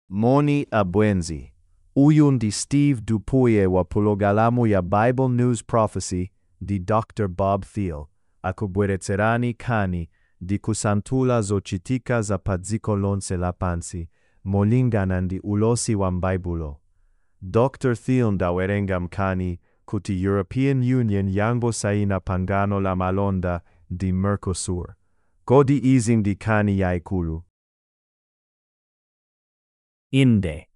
Moni Abwenzi. Uyu ndi Steve Dupuye wa pulogalamu ya Bible News Prophecy di Dr. Bob Thiel, akubweretserani kani di kusantula zochitika za padziko lonse lapansi, molingana ndi ulosi wa m'Baibulo. Dr. Thiel ndawerenga mkani kuti European Union yangosaina pangano la malonda di Mercosur. Kodi izi ndi kani yaikulu? Inde.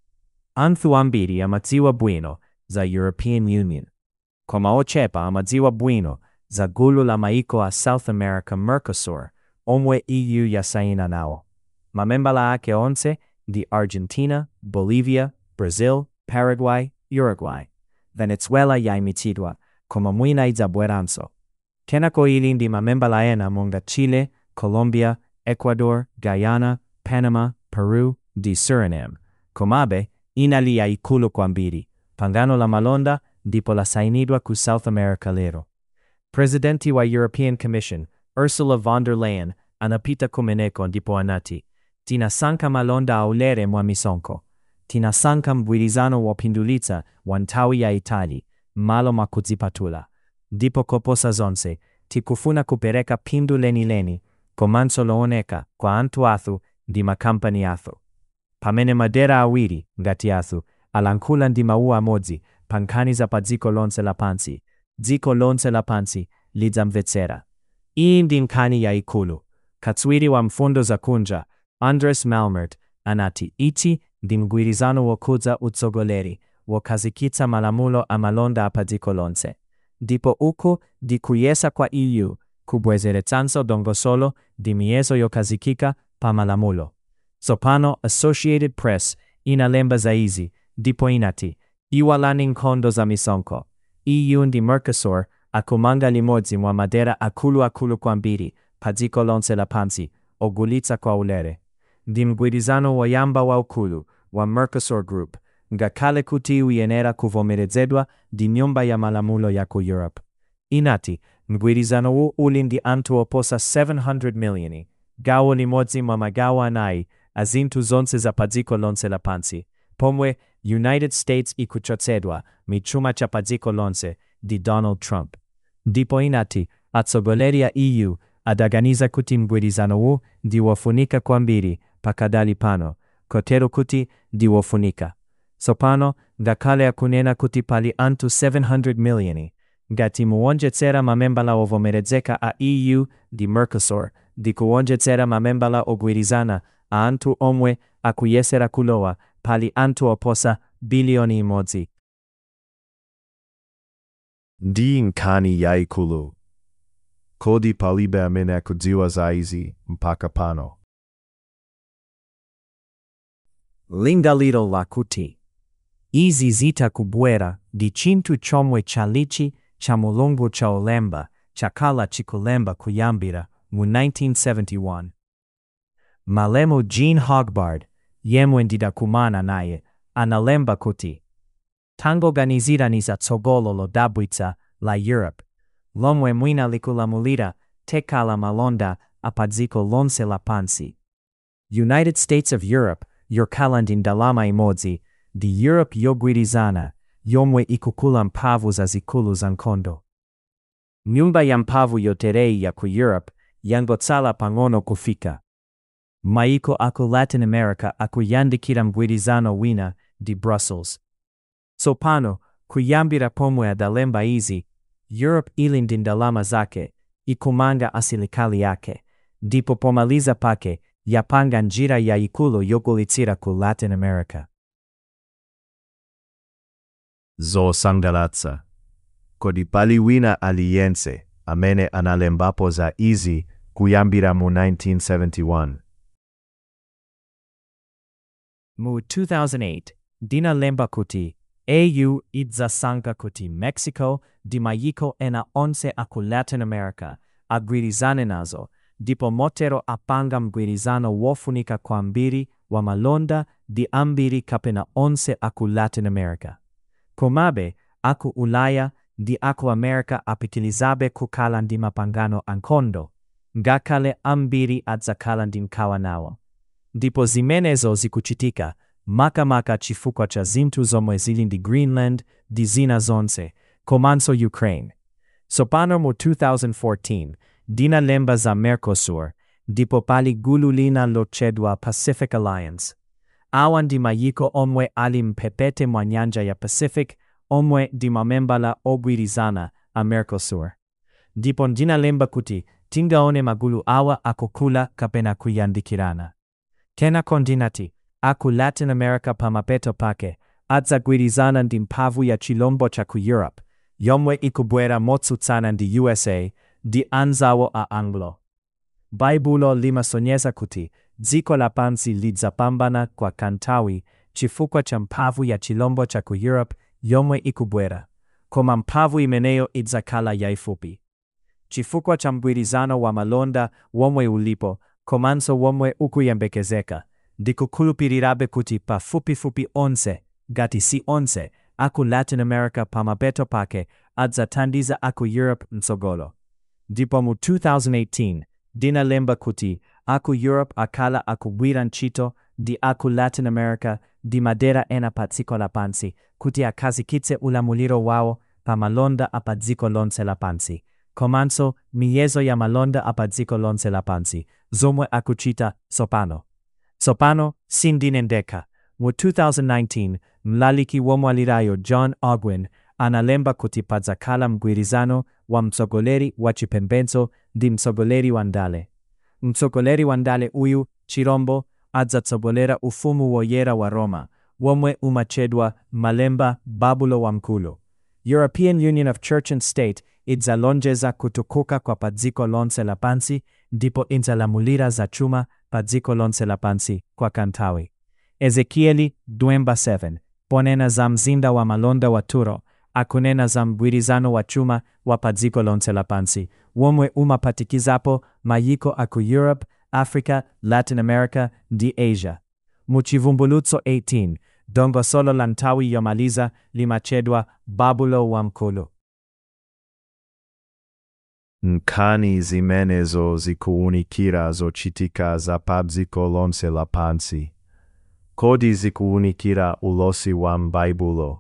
Anthu ambiri amadziwa bwino za European Union. Koma ochepa amadziwa bwino za gulu la maiko a South America Mercosur, omwe EU yasaina nawo. Mamembala ake onse ndi Argentina, Bolivia, Brazil, Paraguay, Uruguay. Venezuela yaimitsidwa, koma mwina idzabweranso. Kenako ili ndi mamembala ena monga Chile, Colombia, Ecuador, Guyana, Panama, Peru ndi Suriname. Komabe, inali yaikulu kwambiri. Pangano la malonda ndipo lasainidwa ku South America lero. Presidenti wa European Commission, Ursula von der Leyen, anapita kumeneko ndipo anati, tinasanka malonda aulere mwa misonko. Tinasanka mgwirizano wopindulitsa wa nthawi ya Itali, malo makudzipatula. Ndipo koposa zonse, tikufuna kupereka phindu lenileni, komanso looneka kwa anthu athu ndi makampani athu. Pamene madera awiri ngati athu alankhula ndi mawu amodzi pa nkhani za pa dziko lonse lapansi, dziko lonse lapansi lidzamvetsera. Iyi ndi nkhani yayikulu. Katswiri wa mfundo za kunja, Andres Malmert, anati ichi ndi mgwirizano wokhudza utsogoleri wokhazikitsa malamulo amalonda apa dziko lonse. Ndipo uku ndi kuyesa kwa EU kubwezeretsanso dongosolo ndi miyezo yokhazikika pa malamulo. Tsopano Associated Press inalemba zaizi ndipo inati iwalani nkhondo za misonko. EU ndi Mercosur akumanga limodzi mwa madera akuluakulu kwambiri pa dziko lonse lapansi ogulitsa kwa ulere. Ndi mgwirizano woyamba waukulu wa Mercosur Group ngakhale kuti uyenera kuvomerezedwa ndi nyumba ya malamulo ya ku Europe. Inati mgwirizano wu uli ndi anthu oposa 700 miliyoni, gawo limodzi mwa magawo anayi a zinthu zonse za pa dziko lonse lapansi, pomwe United States ikuchotsedwa michuma cha pa dziko lonse ndi Donald Trump. Ndipo inati atsogoleri a EU adaganiza kuti mgwirizano wu ndi wofunika kwambiri pakadali pano, kotero kuti ndi wofunika. Tsopano ngakhale akunena kuti pali anthu 700 miliyoni, ngati muwonjetsera mamembala ovomerezeka a EU ndi Mercosur ndi kuwonjetsera mamembala ogwirizana a anthu omwe akuyesera kulowa pali anthu oposa biliyoni imodzi. Ndi nkhani yaikulu. Kodi palibe amene akudziwa zaizi mpaka pano. lingaliro lakuti izi zitakubwera ndi chinthu chomwe chalichi cha mulungu cha olemba chakhala chikulemba kuyambira mu 1971 malemu jean hogbard yemwe ndidakumana naye analemba kuti tangoganizirani za tsogolo lodabwitsa la europe lomwe mwina likulamulira tekala malonda apa dziko lonse lapansi united states of europe yokhala ndi ndalama imodzi ndi europe yogwirizana yomwe ikukula mphamvu zazikulu za nkhondo nyumba ya mphamvu yotereyi ya ku europe yangotsala pang'ono kufika maiko aku latin america akuyandikira mgwirizano wina ndi brussels tsopano kuyambira pomwe adalemba izi europe ili ndi ndalama zake ikumanga asilikali yake ndipo pomaliza pake yapanga njira yayikulu yogulitsira ku latin america zosangalatsa. Kodi pali wina aliyense amene analembapo za izi kuyambira mu 1971. mu 2008 ndinalemba kuti au idzasankha kuti mexico ndi mayiko ena onse aku latin america agwirizane nazo ndipo motero apanga mgwirizano wofunika kwambiri wa malonda ndi ambiri kapena onse aku latin america komabe aku ulaya ndi aku america apitilizabe kukhala ndi mapangano ankhondo ngakhale ambiri adzakhala ndi nkhawa nawo ndipo zimenezo zikuchitika makamaka chifukwa cha zinthu zomwe zili ndi Greenland ndi zina zonse, komanso Ukraine. Tsopano mu 2014 ndinalemba za Mercosur, ndipo pali gulu lina lotchedwa Pacific Alliance. Awa ndi mayiko omwe ali mphepete mwa nyanja ya Pacific omwe ndi mamembala ogwirizana a Mercosur. Ndipo ndinalemba kuti tingaone magulu awa akukula kapena kuyandikirana. Kenako ndinati, aku Latin America pamapeto pake, adzagwirizana ndi mphamvu ya chilombo cha ku Europe, yomwe ikubwera motsutsana ndi USA, ndi anzawo a Anglo. Baibulo limasonyeza kuti dziko lapansi lidzapambana kwa kanthawi chifukwa cha mphamvu ya chilombo cha ku Europe yomwe ikubwera, koma mphamvu imeneyo idzakhala yayifupi. Chifukwa cha mgwirizano wa malonda womwe ulipo, komanso womwe ukuyembekezeka, ndikukhulupirirabe kuti pafupifupi onse, ngati si onse, aku Latin America pamapeto pake adzathandiza aku Europe mtsogolo. Ndipo mu 2018 ndinalemba kuti aku Europe akhala akugwira ntchito ndi aku Latin America ndi madera ena pa dziko lapansi kuti akhazikitse ulamuliro wawo pa malonda a pa dziko lonse lapansi komanso miyezo ya malonda a pa dziko lonse lapansi zomwe akuchita tsopano. Tsopano sindine ndekha. Mu 2019 mlaliki womwalirayo John Ogwin analemba kuti padzakhala mgwirizano wa mtsogoleri wa chipembedzo ndi mtsogoleri wa ndale. Mtsogoleri wa ndale uyu chirombo adzatsogolera ufumu woyera wa Roma womwe umatchedwa malemba babulo wamkulu. European Union of Church and State idzalonjeza kutukuka kwa pa dziko lonse lapansi ndipo idzalamulira za chuma pa dziko lonse lapansi kwa kanthawi. Ezekieli 27 ponena za mzinda wa malonda wa Turo akunena za mgwirizano wa chuma wa pa dziko lonse lapansi womwe umapatikizapo mayiko aku Europe, Africa, Latin America ndi Asia. Mu chivumbulutso 18 dongosolo la nthawi yomaliza limatchedwa babulo wamkulu. Nkhani zimenezo zikuunikira zochitika za pa dziko lonse lapansi. Kodi zikuunikira ulosi wa m'Baibulo.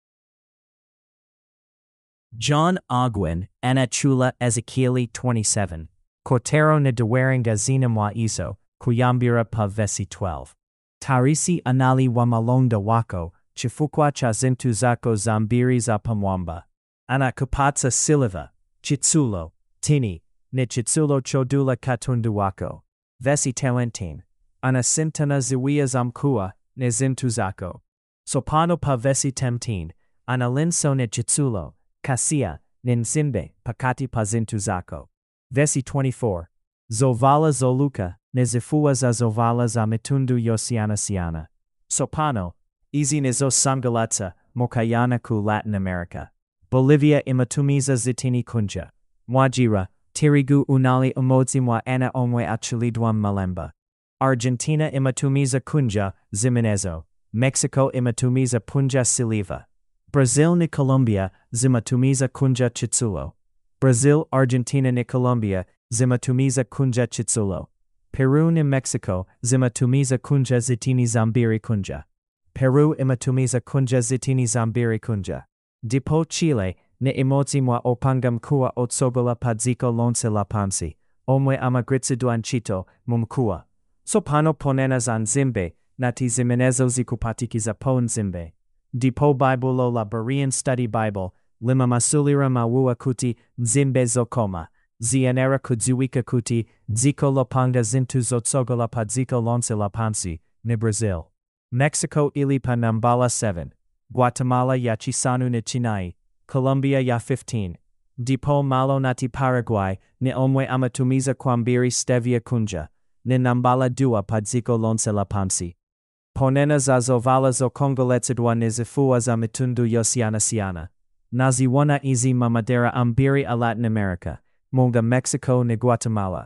John Ogwin anachula Ezekieli 27 kotero nedawaringa zina mwa iso kuyambira pa vesi 12 tarisi anali wa malonda wako chifukwa cha zinthu zako zambiri za pamwamba anakupatsa siliva chitsulo tini ne chitsulo chodula katundu wako vesi 17 anasintana ziwia zamkua ne zinthu zako sopano pa vesi 10 analinso ne chitsulo kasia ne nsimbe pakati pa zinthu zako vesi 24 zovala zoluka ne zifua za zovala za mitundu yosiyanasiyana sopano izi ne zosangalatsa mokayana ku latin america bolivia imatumiza zitini kunja mwajira tirigu unali umodzi mwa ena omwe achilidwa malemba argentina imatumiza kunja zimenezo mexico imatumiza punja siliva Brazil ni Colombia zimatumiza kunja chitsulo. Brazil, Argentina ni Colombia zimatumiza kunja chitsulo. Peru ni Mexico zimatumiza kunja zitini zambiri kunja. Peru imatumiza kunja zitini zambiri kunja. Dipo Chile ni imodzi mwa opanga mkua otsogola pa dziko lonse lapansi, omwe amagwiritsidwa ntchito mu mkua. Sopano ponena za nzimbe nati zimenezo zikupatikiza po nzimbe. Dipo Bible la Berean Study Bible, lima masulira mawua kuti nzimbe zokoma, zienera kudziwika kuti dziko lopanga zinthu zotsogola pa dziko lonse lapansi, ni Brazil. Mexico ili pa nambala 7, Guatemala ya chisanu ni chinai, Colombia ya 15. Dipo malo nati Paraguay ni omwe amatumiza kwambiri stevia kunja, ni nambala dua pa dziko lonse lapansi. Ponena za zovala zokongoletsedwa ni zifua za mitundu yosiyanasiyana. Naziona izi mamadera ambiri a Latin America, munga Mexico ni Guatemala.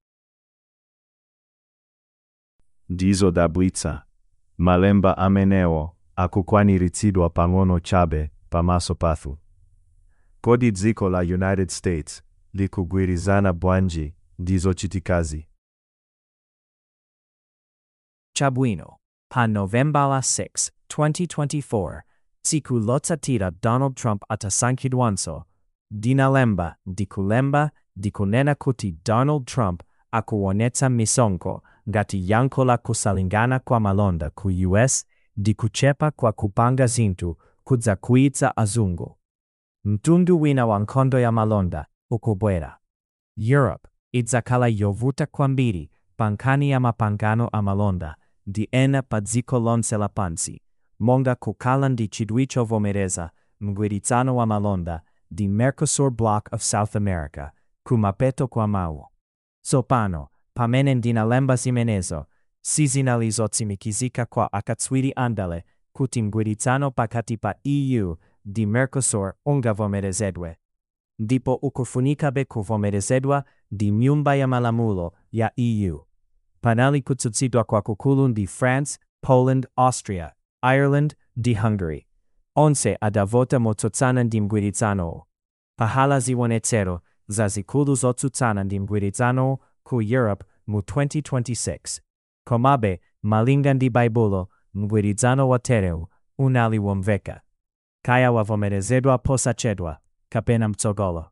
Ndizo tablitsa. Malemba amenewo akukwaniritsidwa pang'ono chabe pamaso pathu. Kodi dziko la United States likugwirizana bwanji ndi zochitikazi. Chabwino. pa Novembala 6, 2024, siku lotsatira Donald Trump atasankidwanso, dinalemba dikulemba dikunena kuti Donald Trump akuonetsa misonko ngati yankho la kusalingana kwa malonda ku US dikuchepa kwa kupanga zinthu kudza kuitsa azungu. Mtundu wina wa nkhondo ya malonda ukubwera. Europe idzakhala yovuta kwambiri pa nkhani ya mapangano a malonda ndi ena pa dziko lonse lapansi monga kukhala ndi chidwi chovomereza mgwirizano wa malonda ndi Mercosur Bloc of South America kumapeto kwa mawu. Tsopano, pamene ndinalemba zimenezo, sizinalizotsimikizika kwa akatswiri andale kuti mgwirizano pakati pa EU ndi Mercosur ungavomerezedwe. Ndipo ukufunikabe kuvomerezedwa ndi nyumba ya malamulo ya EU. Panali kutsutsidwa kwakukulu ndi France, Poland, Austria, Ireland ndi Hungary. Onse adavota motsutsana ndi mgwirizano. Pahala ziwonetsero zazikulu zotsutsana ndi mgwirizano ku Europe mu 2026. Komabe, malinga ndi Baibulo, mgwirizano watereu unali womveka. Kaya wavomerezedwa posachedwa, kapena mtsogolo.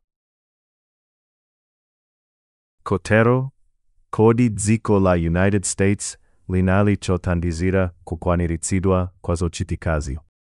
Kotero, kodi dziko la United States linali chothandizira kukwaniritsidwa kwa zochitikazi.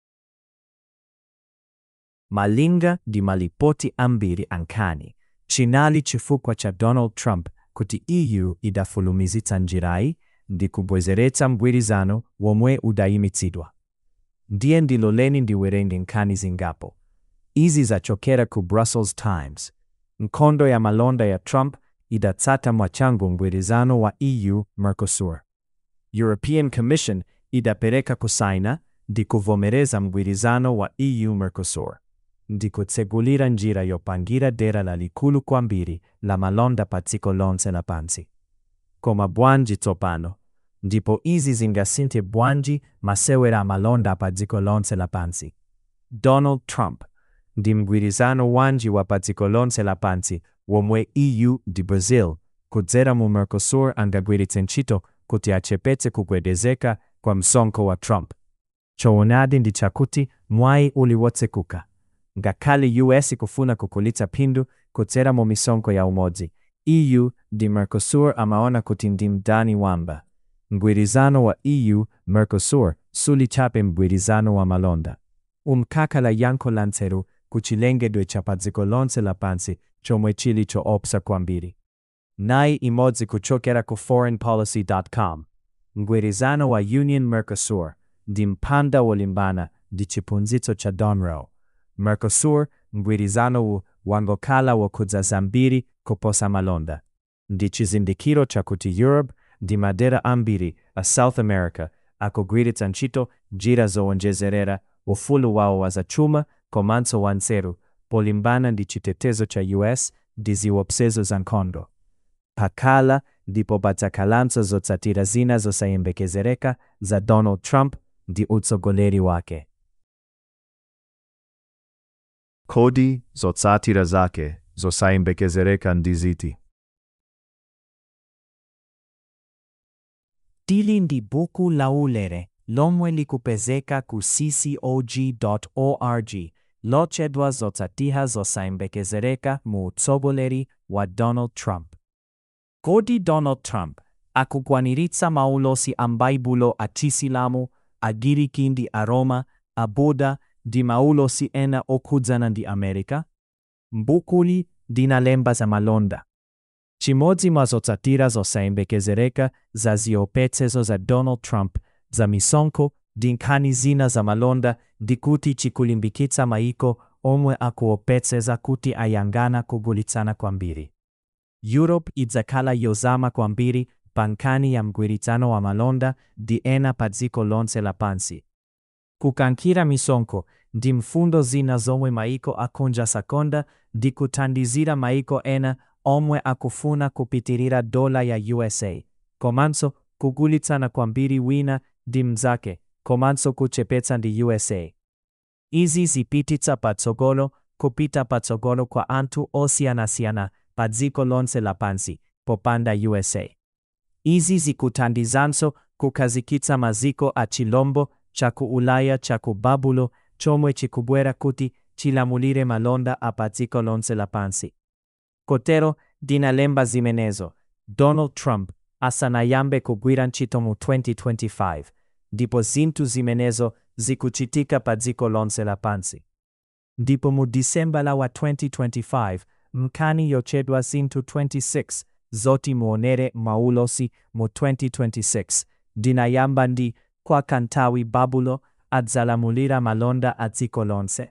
Malinga ndi malipoti ambiri ankani, chinali chifukwa cha Donald Trump kuti EU idafulumizitsa njirayi ndi kubwezeretsa mgwirizano womwe udayimitsidwa. Ndiye ndiloleni ndiwerenge nkhani zingapo. Izi zachokera ku Brussels Times. Nkhondo ya malonda ya Trump idatsata mwachangu mgwirizano wa EU Mercosur. European Commission idapereka kusaina ndi kuvomereza mgwirizano wa EU Mercosur ndi kutsegulira njira yopangira dera lalikulu kwambiri la malonda pa dziko lonse lapansi. Koma bwanji tsopano, ndipo izi zingasinthe bwanji masewera amalonda pa dziko lonse lapansi. Donald Trump ndi mgwirizano wanji wa pa dziko lonse lapansi womwe EU ndi Brazil kudzera mu Mercosur angagwiritse ntchito kuti achepetse kugwedezeka kwa msonkho wa Trump. Choonadi ndi chakuti mwayi uli wotsekuka. Ngakhale US ikufuna kukulitsa phindu kudzera mu misonkho ya umodzi, EU ndi Mercosur amaona kuti ndi mdani wamba. Mgwirizano wa EU Mercosur sulichape mgwirizano wa malonda. Umkaka la yankho la nzeru kuchilengedwe cha pa dziko lonse lapansi chomwe chili choopsa kwambiri. Nayi imodzi kuchokera ku foreignpolicy.com. Mgwirizano wa Union Mercosur ndi mpanda wolimbana ndi chiphunzitso cha Donroe. Mercosur mgwirizano wu wangokhala wokhudza zambiri kuposa malonda. Ndi chizindikiro chakuti Europe ndi madera ambiri a South America akugwiritsa ntchito njira zowonjezerera ufulu wawo wa zachuma komanso wa nzeru polimbana ndi chitetezo cha US ndi ziwopsezo za nkhondo. Pakhala ndipo padzakhalanso zotsatira zina zosayembekezereka za Donald Trump ndi utsogoleri wake. Kodi zotsatira zake zosayembekezereka ndi ziti. Dili ndi buku laulere lomwe likupezeka ku ccog.org lotchedwa zotsatira zosayembekezereka mu utsogoleri wa Donald Trump. Kodi Donald Trump akukwaniritsa maulosi a m'Baibulo a Chisilamu, Agiriki ndi Aroma, a Buda ndi maulosi ena okhudzana ndi Amerika? Mbukuli ndinalemba za malonda. Chimodzi mwa zotsatira zosayembekezereka za ziopsezo za Donald Trump za misonkho ndi nkhani zina za malonda ndi kuti chikulimbikitsa maiko omwe akuopseza kuti ayang'ana kugulitsana kwambiri. Europe idzakhala yozama kwambiri pa nkhani ya mgwirizano wa malonda ndi ena pa dziko lonse lapansi. Kukankhira misonkho ndi mfundo zina zomwe maiko akunja sakonda ndi kuthandizira maiko ena omwe akufuna kupitirira dola ya USA, komanso kugulitsana kwambiri wina ndi mnzake, komanso kuchepetsa ndi USA. Izi zipititsa patsogolo kupita patsogolo kwa anthu osiyanasiyana pa dziko lonse lapansi popanda USA. Izi zikuthandizanso kukazikitsa maziko a chilombo cha ku ulaya cha ku babulo chomwe chikubwera kuti chilamulire malonda a pa dziko lonse lapansi kotero ndinalemba zimenezo donald trump asanayambe kugwira ntchito mu 2025 ndipo zinthu zimenezo zikuchitika pa dziko lonse lapansi ndipo mu disemba la wa 2025 mkani yochedwa zinthu 26 zoti muonere maulosi mu 2026 ndinayamba ndi kwa kanthawi babulo adzalamulira malonda a dziko lonse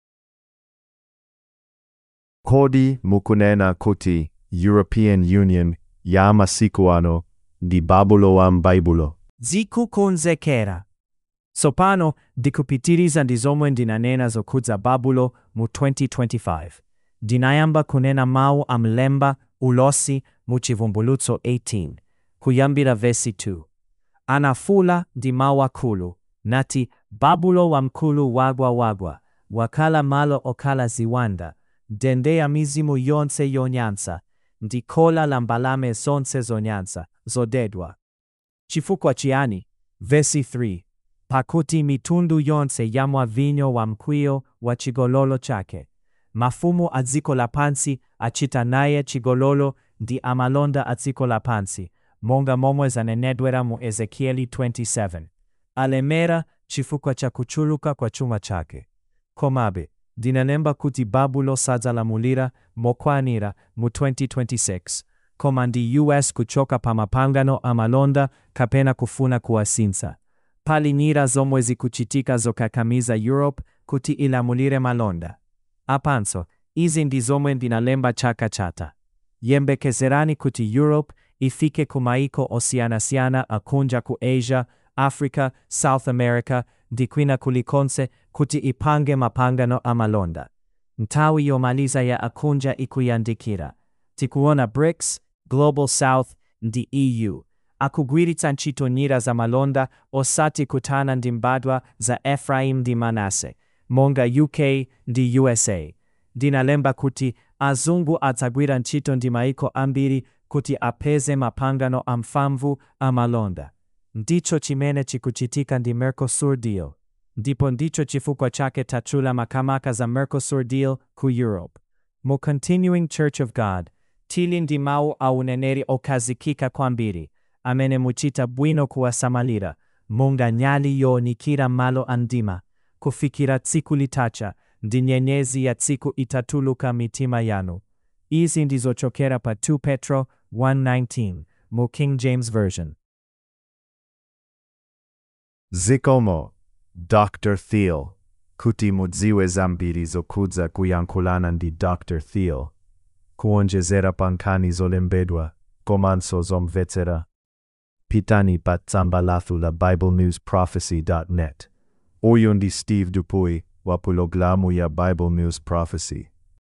Kodi mukunena kuti European Union ya masiku ano ndi babulo wa m'baibulo. zikukonzekera tsopano ndikupitiriza ndi zomwe ndinanena zokhudza babulo mu 2025 ndinayamba kunena mawu a mlemba ulosi mu chivumbulutso 18 kuyambira vesi 2 anafula ndi mawu akulu nati babulo wamkulu wagwa wagwa wakhala malo okhala ziwanda ndende ya mizimu yonse yonyansa ndi khola la mbalame zonse zonyansa zodedwa chifukwa chiyani vesi 3 pakuti mitundu yonse yamwa vinyo wa mkwiyo wa chigololo chake mafumu a dziko lapansi achita naye chigololo ndi amalonda a dziko lapansi monga momwe zanenedwera mu ezekieli 27 alemera chifukwa cha kuchuluka kwa chuma chake komabe ndinalemba kuti babulo sadzalamulira mokwanira mu 2026 koma ndi us kuchoka pa mapangano amalonda kapena kufuna kuwasinsa pali njira zomwe zikuchitika zokakamiza europe kuti ilamulire malonda apanso izi ndi zomwe ndinalemba chaka chatha yembekezerani kuti europe ifike ku maiko osiyanasiyana akunja ku asia africa south america ndi kwina kulikonse kuti ipange mapangano amalonda nthawi yomaliza ya akunja ikuyandikira tikuona brics global south ndi eu akugwiritsa ntchito njira za malonda osati kutana ndi mbadwa za ephraim ndi manase monga uk ndi usa ndinalemba kuti azungu adzagwira ntchito ndi maiko ambiri kuti apeze mapangano amphamvu amalonda ndicho chimene chikuchitika ndi mercosur deal ndipo ndicho chifukwa chake tatchula makamaka za mercosur deal ku europe mu continuing church of god tili ndi mawu a uneneri okhazikika kwambiri amene muchita bwino kuwasamalira monga nyali yoonikira malo andima kufikira tsiku litacha ndi nyenyezi ya tsiku itatuluka mitima yanu izi ndizochokera pa 2 petro 1:19 mu king james version Zikomo, Dr. Thiel, kuti mudziwe zambiri zokhudza kuyankhulana ndi Dr. Thiel, kuonjezera pankhani zolembedwa, komanso zomvetsera. Pitani pa tsamba lathu la biblenewsprophecy.net. Uyu ndi Steve Dupuy wa pulogalamu ya Bible News Prophecy.